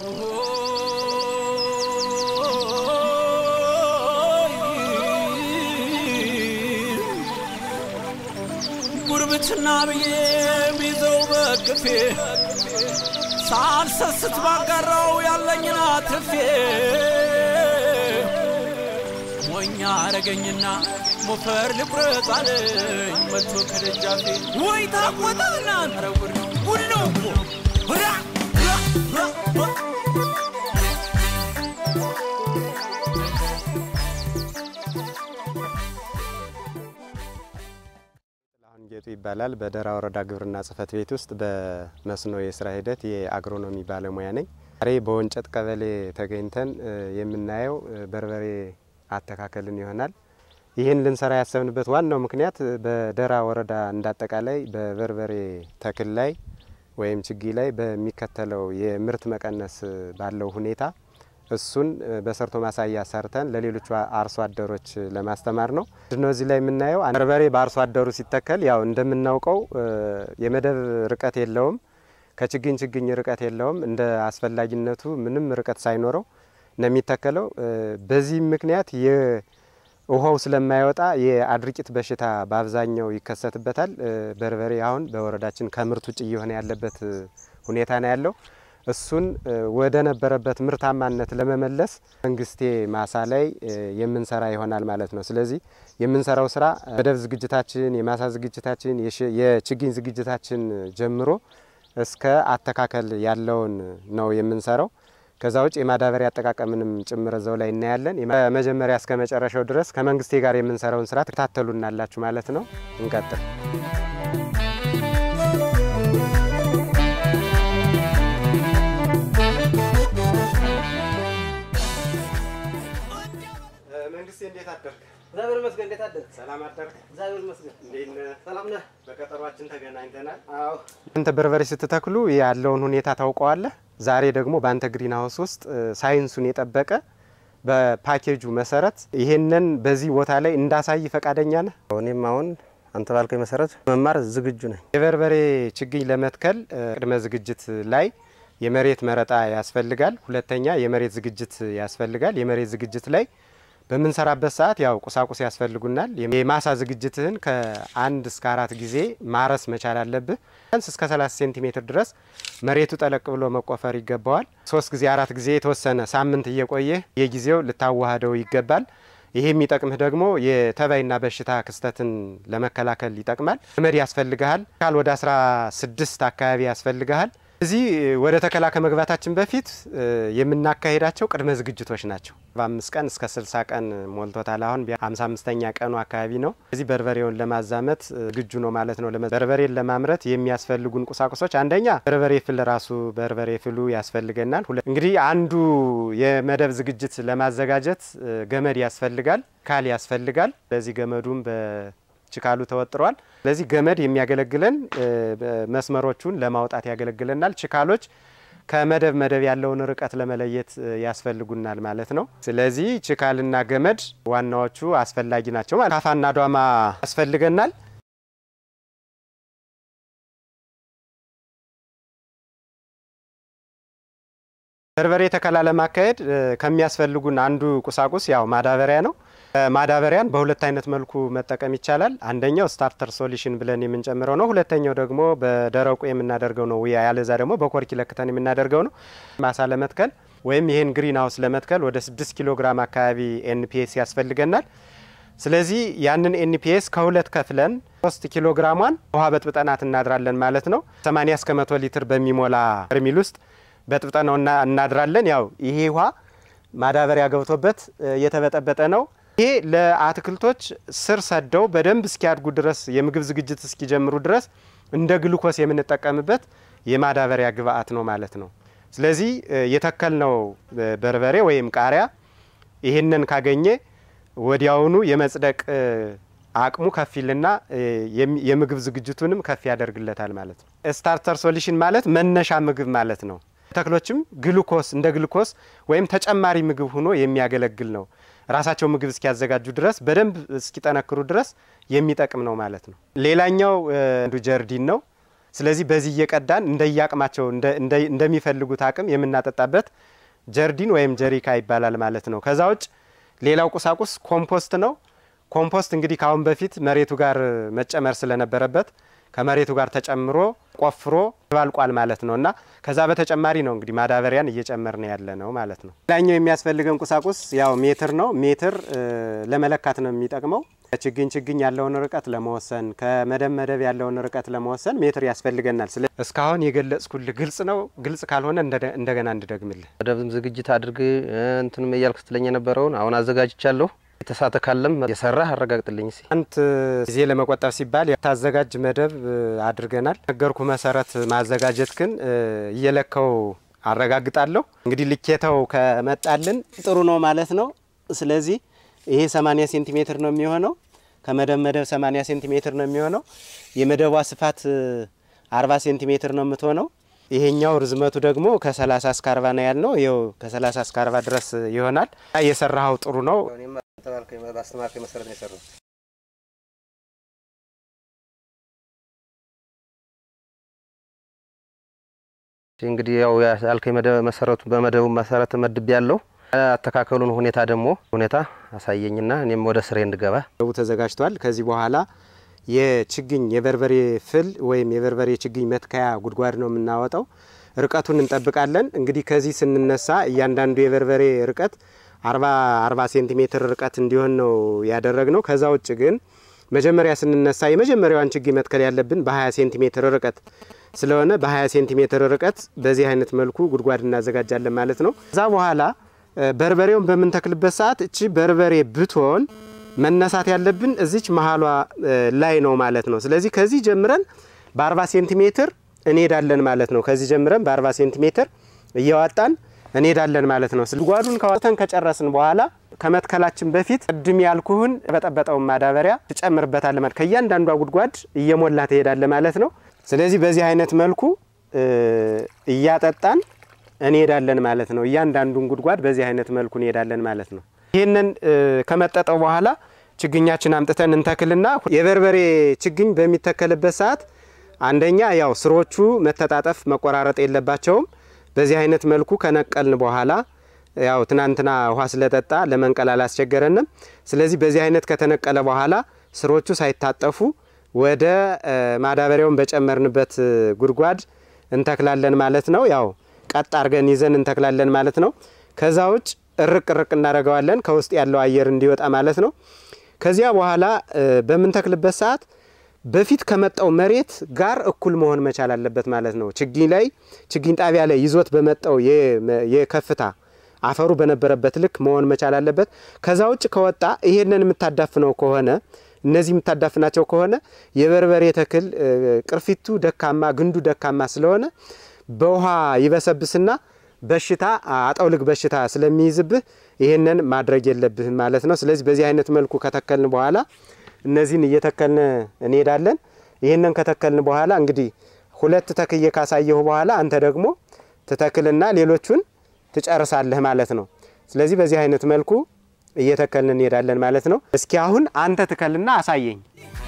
ጉርብትና ብዬ ቢዘው በቅፌ ሳልሰስት ባጋራው ያለኝን አትፌ ሞኛ አረገኝና ሞፈር ልቁረጥ አለኝ መጥቶ ከደጃፌ ወይ ታቆጣና ኧረ ጉድ ነው ጉድ ነው እኮ ራ ራ ራ ራ አሁን ጌጡ ይባላል። በደራ ወረዳ ግብርና ጽሕፈት ቤት ውስጥ በመስኖ የስራ ሂደት የአግሮኖሚ ባለሙያ ነኝ። ዛሬ በወንጨት ቀበሌ ተገኝተን እ የምናየው እ በርበሬ አተካከልን ይሆናል። ይህን ልንሰራ ያሰብንበት ዋናው ምክንያት እ በደራ ወረዳ እንዳጠቃላይ በበርበሬ ተክል ላይ ወይም ችግኝ ላይ በሚከተለው የምርት መቀነስ እ ባለው ሁኔታ እሱን እ በሰርቶ ማሳያ ሰርተን ለሌሎቹ አርሶ አደሮች እ ለማስተማር ነው። ምንድነው እዚህ ላይ የምናየው በርበሬ በአርሶ አደሩ ሲተከል ያው እንደምናውቀው እ የመደብ ርቀት የለውም፣ ከችግኝ ችግኝ ርቀት የለውም። እንደ አስፈላጊነቱ ምንም ርቀት ሳይኖረው ነው የሚተከለው። እ በዚህ ምክንያት የውሃው ስለማይወጣ የአድርቂት በሽታ በአብዛኛው ይከሰትበታል። እ በርበሬ አሁን በወረዳችን ከምርት ውጭ እየሆነ ያለበት እ ሁኔታ ነው ያለው። እሱን እ ወደ ነበረበት ምርታማነት ለመመለስ መንግስቴ ማሳ ላይ እ የምንሰራ ይሆናል ማለት ነው። ስለዚህ የምንሰራው ስራ መደብ ዝግጅታችን፣ የማሳ ዝግጅታችን፣ የሽ- የችግኝ ዝግጅታችን ጀምሮ እስከ አተካከል ያለውን ነው የምንሰራው። ከዛ ውጭ የማዳበሪያ አጠቃቀምንም ጭምር እዛው ላይ እናያለን። ከመጀመሪያ እስከ መጨረሻው ድረስ ከመንግስቴ ጋር የምንሰራውን ስራ ትከታተሉናላችሁ ማለት ነው። እንቀጥል። መንግስቴ እንዴት አደርክ? እግዚአብሔር ይመስገን። እንዴት አደርክ? ሰላም አደርክ? እግዚአብሔር ይመስገን። እንዴት ነህ? ሰላም ነህ? በቀጠሯችን ተገናኝተናል። አዎ። አንተ በርበሬ ስትተክሉ ያለውን ሁኔታ ታውቀዋለህ። ዛሬ ደግሞ በአንተ ግሪን ሀውስ ውስጥ እ ሳይንሱን የጠበቀ በፓኬጁ መሰረት ይሄንን በዚህ ቦታ ላይ እንዳሳይ ፈቃደኛ ነህ? እኔም አሁን አንተ ባልከኝ መሰረት መማር ዝግጁ ነኝ። የበርበሬ ችግኝ ለመትከል እ ቅድመ ዝግጅት ላይ የመሬት መረጣ ያስፈልጋል። ሁለተኛ የመሬት ዝግጅት ያስፈልጋል። የመሬት ዝግጅት ላይ በምንሰራበት ሰዓት ያው ቁሳቁስ ያስፈልጉናል። የማሳ ዝግጅትህን ከአንድ እስከ አራት ጊዜ ማረስ መቻል አለብህ። ቢያንስ እስከ 30 ሴንቲሜትር ድረስ መሬቱ ጠለቅ ብሎ መቆፈር ይገባዋል። ሶስት ጊዜ አራት ጊዜ የተወሰነ ሳምንት እየቆየህ የጊዜው ልታዋህደው ይገባል። ይሄ የሚጠቅምህ ደግሞ የተባይና በሽታ ክስተትን ለመከላከል ይጠቅማል። ገመድ ያስፈልግሃል። ካል ወደ 16 አካባቢ ያስፈልግሃል። እዚህ ወደ ተከላ ከመግባታችን በፊት እ የምናካሄዳቸው ቅድመ ዝግጅቶች ናቸው። በአምስት ቀን እስከ 60 ቀን ሞልቶታል። አሁን ሀምሳ አምስተኛ ቀኑ አካባቢ ነው። እዚህ በርበሬውን ለማዛመት እ ዝግጁ ነው ማለት ነው። ለመ- በርበሬን ለማምረት የሚያስፈልጉን ቁሳቁሶች አንደኛ በርበሬ ፍል ራሱ በርበሬ ፍሉ ያስፈልገናል። ሁለ- እንግዲህ አንዱ የመደብ ዝግጅት ለማዘጋጀት እ ገመድ ያስፈልጋል፣ ካል ያስፈልጋል። በዚህ ገመዱም በችካሉ ተወጥሯል። ስለዚህ ገመድ የሚያገለግለን እ መስመሮቹን ለማውጣት ያገለግለናል። ችካሎች ከመደብ መደብ ያለውን ርቀት ለመለየት እ ያስፈልጉናል ማለት ነው። ስለዚህ ችካልና ገመድ ዋናዎቹ አስፈላጊ ናቸው ማለት ካፋና ዷማ ያስፈልገናል። በርበሬ ተከላ ለማካሄድ እ ከሚያስፈልጉን አንዱ ቁሳቁስ ያው ማዳበሪያ ነው። እ ማዳበሪያን በሁለት አይነት መልኩ መጠቀም ይቻላል። አንደኛው ስታርተር ሶሉሽን ብለን የምንጨምረው ነው። ሁለተኛው ደግሞ በደረቁ የምናደርገው ነው። ያለዛ ደግሞ በኮርኪ ለክተን የምናደርገው ነው። ማሳ ለመትከል ወይም ይህን ግሪን ሀውስ ለመትከል ወደ 6 ኪሎ ግራም አካባቢ ኤንፒኤስ ያስፈልገናል። ስለዚህ ያንን ኤንፒኤስ ከሁለት ከፍለን 3 ኪሎ ግራሟን ውሃ በጥብጠናት እናድራለን ማለት ነው። 80 እስከ 100 ሊትር በሚሞላ በርሚል ውስጥ በጥብጠናው እና- እናድራለን። ያው ይሄ ውሃ ማዳበሪያ ገብቶበት እ የተበጠበጠ ነው። ይሄ ለአትክልቶች ስር ሰደው በደንብ እስኪያድጉ ድረስ የምግብ ዝግጅት እስኪጀምሩ ድረስ እንደ ግሉኮስ የምንጠቀምበት የማዳበሪያ ግብአት ነው ማለት ነው። ስለዚህ እ የተከልነው እ በርበሬ ወይም ቃሪያ ይህንን ካገኘ ወዲያውኑ የመጽደቅ እ አቅሙ ከፍ ይልና እ የሚ- የምግብ ዝግጅቱንም ከፍ ያደርግለታል ማለት ነው። ስታርተር ሶሉሽን ማለት መነሻ ምግብ ማለት ነው። ተክሎችም ግሉኮስ እንደ ግሉኮስ ወይም ተጨማሪ ምግብ ሆኖ የሚያገለግል ነው። ራሳቸው ምግብ እስኪያዘጋጁ ድረስ በደንብ እስኪጠነክሩ ድረስ የሚጠቅም ነው ማለት ነው። ሌላኛው እ አንዱ ጀርዲን ነው። ስለዚህ በዚህ እየቀዳን እንደየአቅማቸው እንደሚፈልጉት አቅም የምናጠጣበት ጀርዲን ወይም ጀሪካ ይባላል ማለት ነው። ከዛ ውጭ ሌላው ቁሳቁስ ኮምፖስት ነው። ኮምፖስት እንግዲህ ከአሁን በፊት መሬቱ ጋር መጨመር ስለነበረበት ከመሬቱ ጋር ተጨምሮ ቆፍሮ ባልቋል ማለት ነው እና ከዛ በተጨማሪ ነው እንግዲህ ማዳበሪያን እየጨመርን ያለ ነው ማለት ነው። ሌላኛው የሚያስፈልገን ቁሳቁስ ያው ሜትር ነው። ሜትር ለመለካት ነው የሚጠቅመው። ችግኝ ችግኝ ያለውን ርቀት ለመወሰን ከመደብ መደብ ያለውን ርቀት ለመወሰን ሜትር ያስፈልገናል። ስለ እስካሁን የገለጽኩልህ ግልጽ ነው። ግልጽ ካልሆነ እንደገና እንድደግምልህ መደብም ዝግጅት አድርግ እንትንም እያልክ ስትለኝ የነበረውን አሁን አዘጋጅቻለሁ። የተሳተ ካለም የሰራህ አረጋግጥልኝ እስኪ። አንት ጊዜ ለመቆጠብ ሲባል የታዘጋጅ መደብ አድርገናል። ነገርኩ መሰረት ማዘጋጀት ግን እየለካው አረጋግጣለሁ። እንግዲህ ልኬተው ከመጣልን ጥሩ ነው ማለት ነው። ስለዚህ ይሄ 80 ሴንቲሜትር ነው የሚሆነው። ከመደብ መደብ 80 ሴንቲሜትር ነው የሚሆነው። የመደቧ ስፋት 40 ሴንቲሜትር ነው የምትሆነው። ይሄኛው ርዝመቱ ደግሞ ከ30 እስከ 40 ነው ያልነው። ይኸው ከ30 እስከ 40 ድረስ ይሆናል። የሰራኸው ጥሩ ነው። በአስተማርከኝ መሰረት ነው የሰራው። እንግዲህ ያው ያልከኝ መደብ መሰረቱ በመደቡ መሰረት መድብ ያለው አተካከሉን ሁኔታ ደግሞ ሁኔታ አሳየኝና እኔም ወደ ስሬ እንድገባ መደቡ ተዘጋጅቷል። ከዚህ በኋላ የችግኝ የበርበሬ ፍል ወይም የበርበሬ ችግኝ መትከያ ጉድጓድ ነው የምናወጣው። ርቀቱን እንጠብቃለን። እንግዲህ ከዚህ ስንነሳ እያንዳንዱ የበርበሬ ርቀት አርባ አርባ ሴንቲሜትር ርቀት እንዲሆን ነው ያደረግ ነው። ከዛ ውጭ ግን መጀመሪያ ስንነሳ የመጀመሪያዋን ችግኝ መትከል ያለብን በ20 ሴንቲሜትር ርቀት ስለሆነ በ20 ሴንቲሜትር ርቀት በዚህ አይነት መልኩ ጉድጓድ እናዘጋጃለን ማለት ነው። ከዛ በኋላ በርበሬውን በምንተክልበት ሰዓት እቺ በርበሬ ብትሆን መነሳት ያለብን እዚች መሀሏ ላይ ነው ማለት ነው። ስለዚህ ከዚህ ጀምረን በ40 ሴንቲሜትር እንሄዳለን ማለት ነው። ከዚህ ጀምረን በ40 ሴንቲሜትር እያዋጣን እንሄዳለን ማለት ነው። ጉድጓዱን ካወጣን ከጨረስን በኋላ ከመትከላችን በፊት ቅድም ያልኩህን በጠበጠውን ማዳበሪያ ትጨምርበታለህ ማለት ከእያንዳንዷ ጉድጓድ እየሞላ ትሄዳለህ ማለት ነው። ስለዚህ በዚህ አይነት መልኩ እያጠጣን እንሄዳለን ማለት ነው። እያንዳንዱን ጉድጓድ በዚህ አይነት መልኩ እንሄዳለን ማለት ነው። ይህንን ከመጠጠው በኋላ ችግኛችን አምጥተን እንተክልና የበርበሬ ችግኝ በሚተከልበት ሰዓት አንደኛ ያው ስሮቹ መተጣጠፍ መቆራረጥ የለባቸውም። በዚህ አይነት መልኩ ከነቀልን በኋላ ያው ትናንትና ውሃ ስለጠጣ ለመንቀል አላስቸገረንም። ስለዚህ በዚህ አይነት ከተነቀለ በኋላ ስሮቹ ሳይታጠፉ ወደ ማዳበሪያውን በጨመርንበት ጉድጓድ እንተክላለን ማለት ነው። ያው ቀጥ አድርገን ይዘን እንተክላለን ማለት ነው። ከዛ ውጭ እርቅ እርቅ እናደርገዋለን ከውስጥ ያለው አየር እንዲወጣ ማለት ነው። ከዚያ በኋላ በምንተክልበት ሰዓት በፊት ከመጣው መሬት ጋር እኩል መሆን መቻል አለበት ማለት ነው። ችግኝ ላይ ችግኝ ጣቢያ ላይ ይዞት በመጣው የከፍታ አፈሩ በነበረበት ልክ መሆን መቻል አለበት። ከዛ ውጭ ከወጣ ይሄንን የምታዳፍነው ከሆነ እነዚህ የምታዳፍናቸው ከሆነ የበርበሬ ተክል ቅርፊቱ ደካማ፣ ግንዱ ደካማ ስለሆነ በውሃ ይበሰብስና በሽታ አጠውልግ በሽታ ስለሚይዝብህ ይህንን ማድረግ የለብህም ማለት ነው። ስለዚህ በዚህ አይነት መልኩ ከተከልን በኋላ እነዚህን እየተከልን እንሄዳለን። ይህንን ከተከልን በኋላ እንግዲህ ሁለት ተክዬ ካሳየሁ በኋላ አንተ ደግሞ ትተክልና ሌሎቹን ትጨርሳለህ ማለት ነው። ስለዚህ በዚህ አይነት መልኩ እየተከልን እንሄዳለን ማለት ነው። እስኪ አሁን አንተ ትከልና አሳየኝ።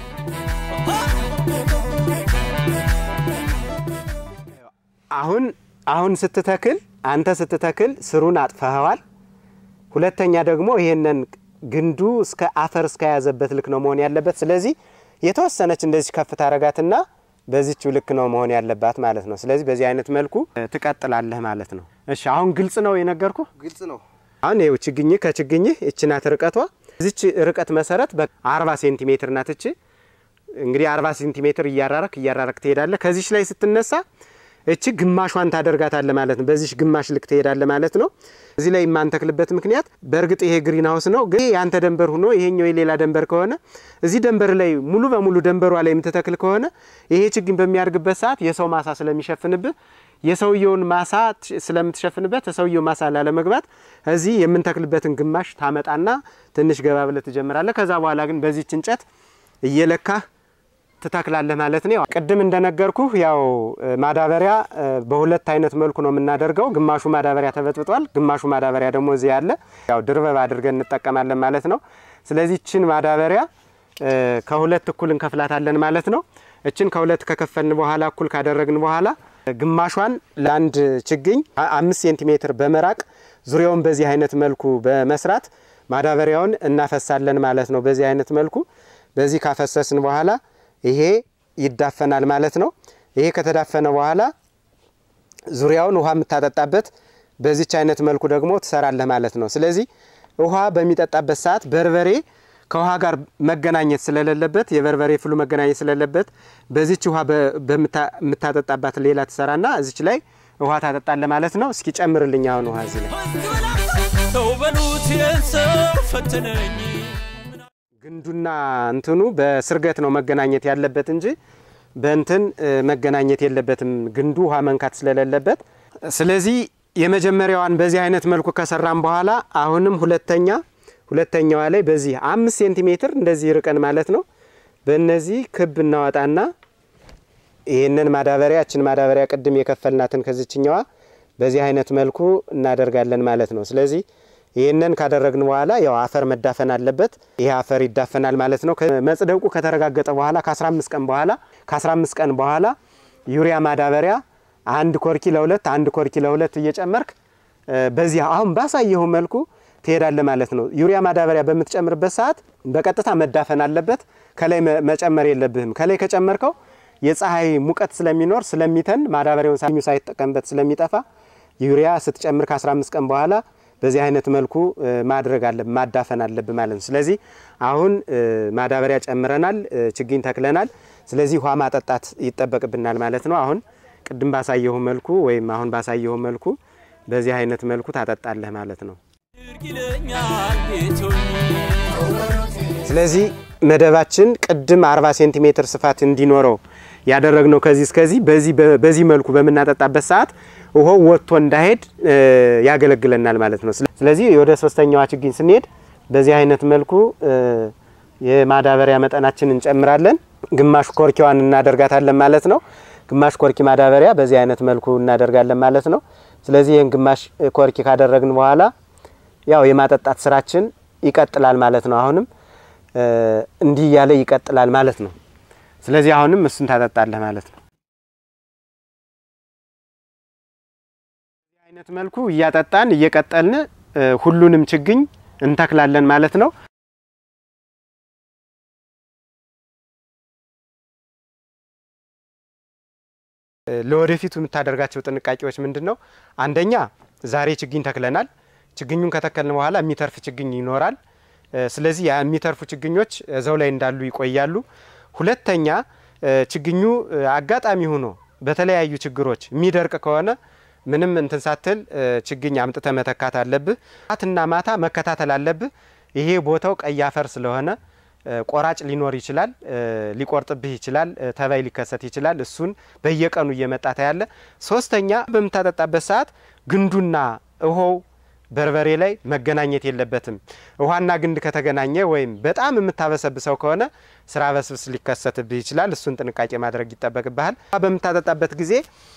አሁን አሁን ስትተክል አንተ ስትተክል ስሩን አጥፈኸዋል። ሁለተኛ ደግሞ ይሄንን ግንዱ እስከ አፈር እስከያዘበት ልክ ነው መሆን ያለበት። ስለዚህ የተወሰነች እንደዚህ ከፍ ታረጋትና በዚችው ልክ ነው መሆን ያለባት ማለት ነው። ስለዚህ በዚህ አይነት መልኩ ትቀጥላለህ ማለት ነው። እሺ አሁን ግልጽ ነው የነገርኩ። ግልጽ ነው። አሁን ይኸው ችግኝህ ከችግኝህ እች ናት ርቀቷ። እዚች ርቀት መሰረት በ40 ሴንቲሜትር ናት እች። እንግዲህ 40 ሴንቲሜትር እያራረክ እያራረክ ትሄዳለህ። ከዚች ላይ ስትነሳ እቺ ግማሿን ታደርጋታለህ ማለት ነው። በዚች ግማሽ ልክ ትሄዳለህ ማለት ነው። እዚህ ላይ የማንተክልበት ምክንያት በእርግጥ ይሄ ግሪን ሀውስ ነው፣ ግን ያንተ ደንበር ሆኖ ይሄኛው የሌላ ደንበር ከሆነ እዚህ ደንበር ላይ ሙሉ በሙሉ ደንበሯ ላይ የምትተክል ከሆነ ይሄ ችግኝ በሚያድግበት ሰዓት የሰው ማሳ ስለሚሸፍንብህ የሰውየውን ማሳ ስለምትሸፍንበት የሰውየው ማሳ ላለመግባት እዚህ የምንተክልበትን ግማሽ ታመጣና ትንሽ ገባ ብለህ ትጀምራለህ። ከዛ በኋላ ግን በዚች እንጨት እየለካህ ትተክላለህ ማለት ነው። ቅድም እንደነገርኩህ ያው ማዳበሪያ በሁለት አይነት መልኩ ነው የምናደርገው። ግማሹ ማዳበሪያ ተበጥብጧል፣ ግማሹ ማዳበሪያ ደግሞ እዚህ ያለ ያው ድርበብ አድርገን እንጠቀማለን ማለት ነው። ስለዚህ ችን ማዳበሪያ ከሁለት እኩል እንከፍላታለን ማለት ነው። እችን ከሁለት ከከፈልን በኋላ እኩል ካደረግን በኋላ ግማሿን ለአንድ ችግኝ አምስት ሴንቲሜትር በመራቅ ዙሪያውን በዚህ አይነት መልኩ በመስራት ማዳበሪያውን እናፈሳለን ማለት ነው። በዚህ አይነት መልኩ በዚህ ካፈሰስን በኋላ ይሄ ይዳፈናል ማለት ነው። ይሄ ከተዳፈነ በኋላ ዙሪያውን ውሃ የምታጠጣበት በዚች አይነት መልኩ ደግሞ ትሰራለህ ማለት ነው። ስለዚህ ውሃ በሚጠጣበት ሰዓት በርበሬ ከውሃ ጋር መገናኘት ስለሌለበት የበርበሬ ፍሉ መገናኘት ስለሌለበት በዚች ውሃ የምታጠጣባት ሌላ ትሰራና እዚች ላይ ውሃ ታጠጣለህ ማለት ነው። እስኪ ጨምርልኝ አሁን ውሃ እዚህ ላይ ተው በሉት ይህን ሰው ፈትነኝ ግንዱና እንትኑ በስርገት ነው መገናኘት ያለበት እንጂ በእንትን መገናኘት የለበትም ግንዱ ውሃ መንካት ስለሌለበት። ስለዚህ የመጀመሪያዋን በዚህ አይነት መልኩ ከሰራም በኋላ አሁንም ሁለተኛ ሁለተኛዋ ላይ በዚህ አምስት ሴንቲሜትር እንደዚህ ርቀን ማለት ነው በእነዚህ ክብ እናወጣና ይህንን ማዳበሪያ እችን ማዳበሪያ ቅድም የከፈልናትን ከዚችኛዋ በዚህ አይነት መልኩ እናደርጋለን ማለት ነው። ስለዚህ ይህንን ካደረግን በኋላ ያው አፈር መዳፈን አለበት። ይሄ አፈር ይዳፈናል ማለት ነው። መጽደቁ ከተረጋገጠ በኋላ ከ15 ቀን በኋላ ከ15 ቀን በኋላ ዩሪያ ማዳበሪያ አንድ ኮርኪ ለሁለት አንድ ኮርኪ ለሁለት እየጨመርክ በዚህ አሁን ባሳየሁ መልኩ ትሄዳለ ማለት ነው። ዩሪያ ማዳበሪያ በምትጨምርበት ሰዓት በቀጥታ መዳፈን አለበት። ከላይ መጨመር የለብህም። ከላይ ከጨመርከው የፀሐይ ሙቀት ስለሚኖር ስለሚተን ማዳበሪያውን ሳይጠቀምበት ስለሚጠፋ ዩሪያ ስትጨምር ከ15 ቀን በኋላ በዚህ አይነት መልኩ ማድረግ አለብ ማዳፈን አለብ ማለት ነው። ስለዚህ አሁን ማዳበሪያ ጨምረናል፣ ችግኝ ተክለናል። ስለዚህ ውሃ ማጠጣት ይጠበቅብናል ማለት ነው። አሁን ቅድም ባሳየሁ መልኩ ወይም አሁን ባሳየሁ መልኩ በዚህ አይነት መልኩ ታጠጣለህ ማለት ነው። ይለኛል ቤቶኝ ስለዚህ መደባችን ቅድም 40 ሴንቲሜትር ስፋት እንዲኖረው ያደረግነው ከዚህ እስከዚህ በዚህ በዚህ መልኩ በምናጠጣበት ሰዓት ውሃው ወጥቶ እንዳይሄድ ያገለግለናል ማለት ነው። ስለዚህ ወደ ሶስተኛዋ ችግኝ ስንሄድ በዚህ አይነት መልኩ የማዳበሪያ መጠናችን እንጨምራለን። ግማሽ ኮርኪዋን እናደርጋታለን ማለት ነው። ግማሽ ኮርኪ ማዳበሪያ በዚህ አይነት መልኩ እናደርጋለን ማለት ነው። ስለዚህ ይህን ግማሽ ኮርኪ ካደረግን በኋላ ያው የማጠጣት ስራችን ይቀጥላል ማለት ነው። አሁንም እንዲህ እያለ ይቀጥላል ማለት ነው። ስለዚህ አሁንም እሱን ታጠጣለህ ማለት ነው። በዚህ አይነት መልኩ እያጠጣን እየቀጠልን ሁሉንም ችግኝ እንተክላለን ማለት ነው። ለወደፊቱ የምታደርጋቸው ጥንቃቄዎች ምንድን ነው? አንደኛ ዛሬ ችግኝ ተክለናል። ችግኙን ከተከልን በኋላ የሚተርፍ ችግኝ ይኖራል። ስለዚህ የሚተርፉ ችግኞች እዛው ላይ እንዳሉ ይቆያሉ። ሁለተኛ ችግኙ አጋጣሚ ሆኖ በተለያዩ ችግሮች የሚደርቅ ከሆነ ምንም እንትን ሳትል ችግኝ አምጥተ መተካት አለብህ። ማትና ማታ መከታተል አለብህ። ይሄ ቦታው ቀይ አፈር ስለሆነ ቆራጭ ሊኖር ይችላል፣ ሊቆርጥብህ ይችላል፣ ተባይ ሊከሰት ይችላል። እሱን በየቀኑ እየመጣ ታያለ። ሶስተኛ በምታጠጣበት ሰዓት ግንዱና ውሃው በርበሬ ላይ መገናኘት የለበትም። ውሃና ግንድ ከተገናኘ ወይም በጣም የምታበሰብሰው ከሆነ ስራ በስብስ ሊከሰትብህ ይችላል። እሱን ጥንቃቄ ማድረግ ይጠበቅብሃል። በምታጠጣበት ጊዜ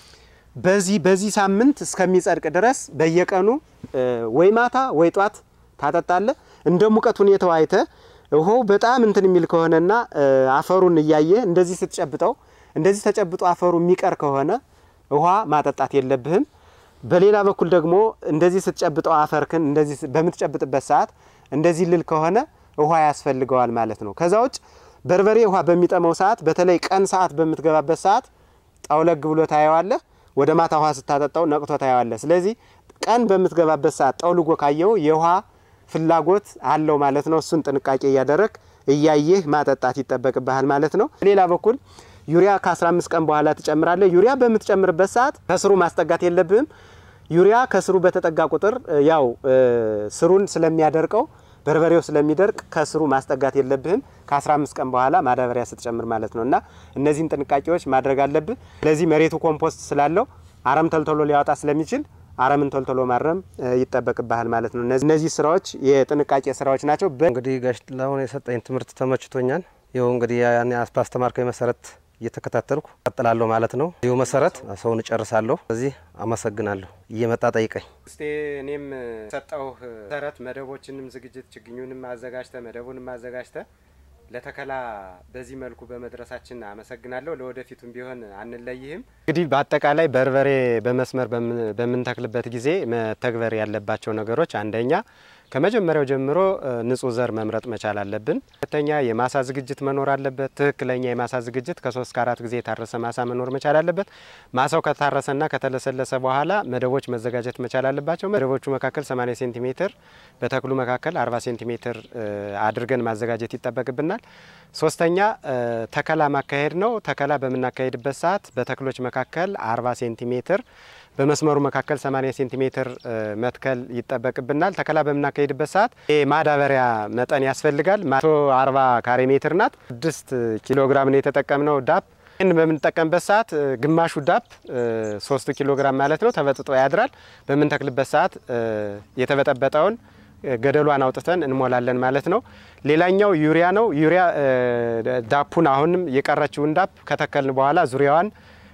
በዚህ በዚህ ሳምንት እስከሚጸድቅ ድረስ በየቀኑ ወይ ማታ ወይ ጧት ታጠጣለህ። እንደ ሙቀት ሁኔታው አይተ ውሃው በጣም እንትን የሚል ከሆነና አፈሩን እያየ እንደዚህ ስትጨብጠው እንደዚህ ተጨብጦ አፈሩ የሚቀር ከሆነ ውሃ ማጠጣት የለብህም። በሌላ በኩል ደግሞ እንደዚህ ስትጨብጠው አፈርክን እንደዚህ በምትጨብጥበት ሰዓት እንደዚህ ልል ከሆነ ውሃ ያስፈልገዋል ማለት ነው። ከዛ ውጭ በርበሬ ውሃ በሚጠመው ሰዓት በተለይ ቀን ሰዓት በምትገባበት ሰዓት ጠውለግ ብሎ ታየዋለህ። ወደ ማታ ውሃ ስታጠጣው ነቅቶ ታየዋለህ። ስለዚህ ቀን በምትገባበት ሰዓት ጠውልጎ ካየው የውሃ ፍላጎት አለው ማለት ነው። እሱን ጥንቃቄ እያደረግ እያየህ ማጠጣት ይጠበቅብሃል ማለት ነው። በሌላ በኩል ዩሪያ ከ15 ቀን በኋላ ትጨምራለህ። ዩሪያ በምትጨምርበት ሰዓት ከስሩ ማስጠጋት የለብህም። ዩሪያ ከስሩ በተጠጋ ቁጥር ያው ስሩን ስለሚያደርቀው በርበሬው ስለሚደርቅ ከስሩ ማስጠጋት የለብህም። ከ15 ቀን በኋላ ማዳበሪያ ስትጨምር ማለት ነው እና እነዚህን ጥንቃቄዎች ማድረግ አለብህ። ስለዚህ መሬቱ ኮምፖስት ስላለው አረም ተልተሎ ሊያወጣ ስለሚችል አረምን ቶልቶሎ ማረም ይጠበቅብሃል ማለት ነው። እነዚህ ስራዎች የጥንቃቄ ስራዎች ናቸው። እንግዲህ ጋሽ ጥላሁን የሰጠኝ ትምህርት ተመችቶኛል። ይኸው እንግዲህ ያኔ ባስተማርከኝ መሰረት እየተከታተልኩ ቀጥላለሁ ማለት ነው። ይኸው መሰረት ሰውን እጨርሳለሁ። ስለዚህ አመሰግናለሁ። እየመጣ ጠይቀኝ። እስቴ እኔም ሰጠው መሰረት መደቦችንም ዝግጅት ችግኙንም አዘጋጅተ መደቡንም አዘጋጅተ ለተከላ በዚህ መልኩ በመድረሳችን አመሰግናለሁ። ለወደፊቱም ቢሆን አንለይህም። እንግዲህ በአጠቃላይ በርበሬ በመስመር በምንተክልበት ጊዜ መተግበር ያለባቸው ነገሮች አንደኛ ከመጀመሪያው ጀምሮ ንጹህ ዘር መምረጥ መቻል አለብን። ሁለተኛ የማሳ ዝግጅት መኖር አለበት። ትክክለኛ የማሳ ዝግጅት ከሶስት ከአራት ጊዜ የታረሰ ማሳ መኖር መቻል አለበት። ማሳው ከታረሰና ከተለሰለሰ በኋላ መደቦች መዘጋጀት መቻል አለባቸው። መደቦቹ መካከል 80 ሴንቲሜትር በተክሉ መካከል 40 ሴንቲሜትር አድርገን ማዘጋጀት ይጠበቅብናል። ሶስተኛ ተከላ ማካሄድ ነው። ተከላ በምናካሄድበት ሰዓት በተክሎች መካከል 40 ሴንቲሜትር በመስመሩ መካከል 80 ሴንቲሜትር መትከል ይጠበቅብናል። ተከላ በምናካሄድበት ሰዓት የማዳበሪያ መጠን ያስፈልጋል። 140 ካሬ ሜትር ናት። 6 ኪሎ ግራም ነው የተጠቀምነው ዳፕ። ይህን በምንጠቀምበት ሰዓት ግማሹ ዳፕ 3 ኪሎ ግራም ማለት ነው ተበጥጦ ያድራል። በምንተክልበት ሰዓት የተበጠበጠውን ገደሏን አውጥተን እንሞላለን ማለት ነው። ሌላኛው ዩሪያ ነው። ዩሪያ ዳፑን አሁንም የቀረችውን ዳፕ ከተከልን በኋላ ዙሪያዋን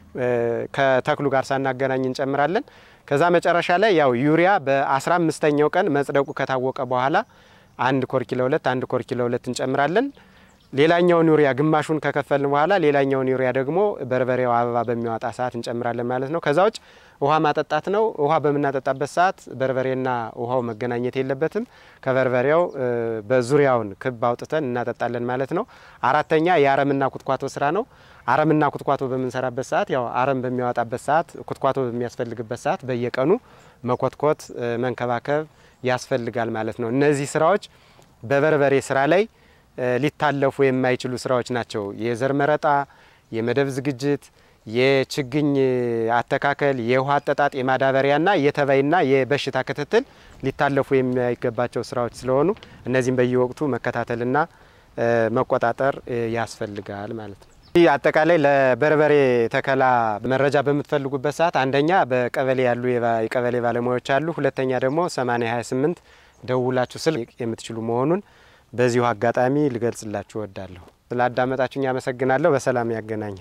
ከተክሉ ጋር ሳናገናኝ እንጨምራለን። ከዛ መጨረሻ ላይ ያው ዩሪያ በአስራ አምስተኛው ቀን መጽደቁ ከታወቀ በኋላ አንድ ኮርኪ ለሁለት አንድ ኮርኪ ለሁለት እንጨምራለን። ሌላኛውን ዩሪያ ግማሹን ከከፈልን በኋላ ሌላኛውን ዩሪያ ደግሞ በርበሬው አበባ በሚያወጣ ሰዓት እንጨምራለን ማለት ነው። ከዛ ውጭ ውሃ ማጠጣት ነው። ውሃ በምናጠጣበት ሰዓት በርበሬና ውሃው መገናኘት የለበትም። ከበርበሬው በዙሪያውን ክብ አውጥተን እናጠጣለን ማለት ነው። አራተኛ የአረምና ኩትኳቶ ስራ ነው። አረምና ኩትኳቶ በምንሰራበት ሰዓት ያው አረም በሚያወጣበት ሰዓት ኩትኳቶ በሚያስፈልግበት ሰዓት በየቀኑ መኮትኮት፣ መንከባከብ ያስፈልጋል ማለት ነው። እነዚህ ስራዎች በበርበሬ ስራ ላይ ሊታለፉ የማይችሉ ስራዎች ናቸው። የዘር መረጣ፣ የመደብ ዝግጅት፣ የችግኝ አተካከል፣ የውሃ አጠጣጥ፣ የማዳበሪያና የተባይና የበሽታ ክትትል ሊታለፉ የማይገባቸው ስራዎች ስለሆኑ እነዚህም በየወቅቱ መከታተልና መቆጣጠር ያስፈልጋል ማለት ነው። አጠቃላይ ለበርበሬ ተከላ መረጃ በምትፈልጉበት ሰዓት አንደኛ በቀበሌ ያሉ የቀበሌ ባለሙያዎች አሉ። ሁለተኛ ደግሞ 8028 ደውላችሁ ስልክ የምትችሉ መሆኑን በዚሁ አጋጣሚ ልገልጽላችሁ እወዳለሁ። ስላዳመጣችሁኝ አመሰግናለሁ። በሰላም ያገናኘን።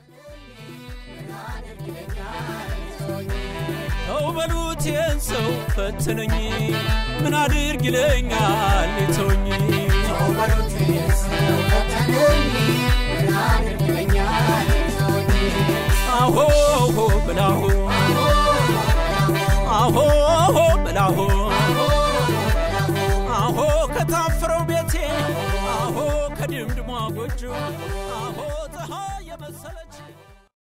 ተው በሉት ይህን ሰው ፈትነኝ፣ ምን አድርግ ይለኛል ተውኝ። አሆ ብላሁ አሆ ብላሁ አሆ ከታፈረው ቤቴ አሆ ከድምድሟ ጎጆ አሆ ፀሐይ የመሰለች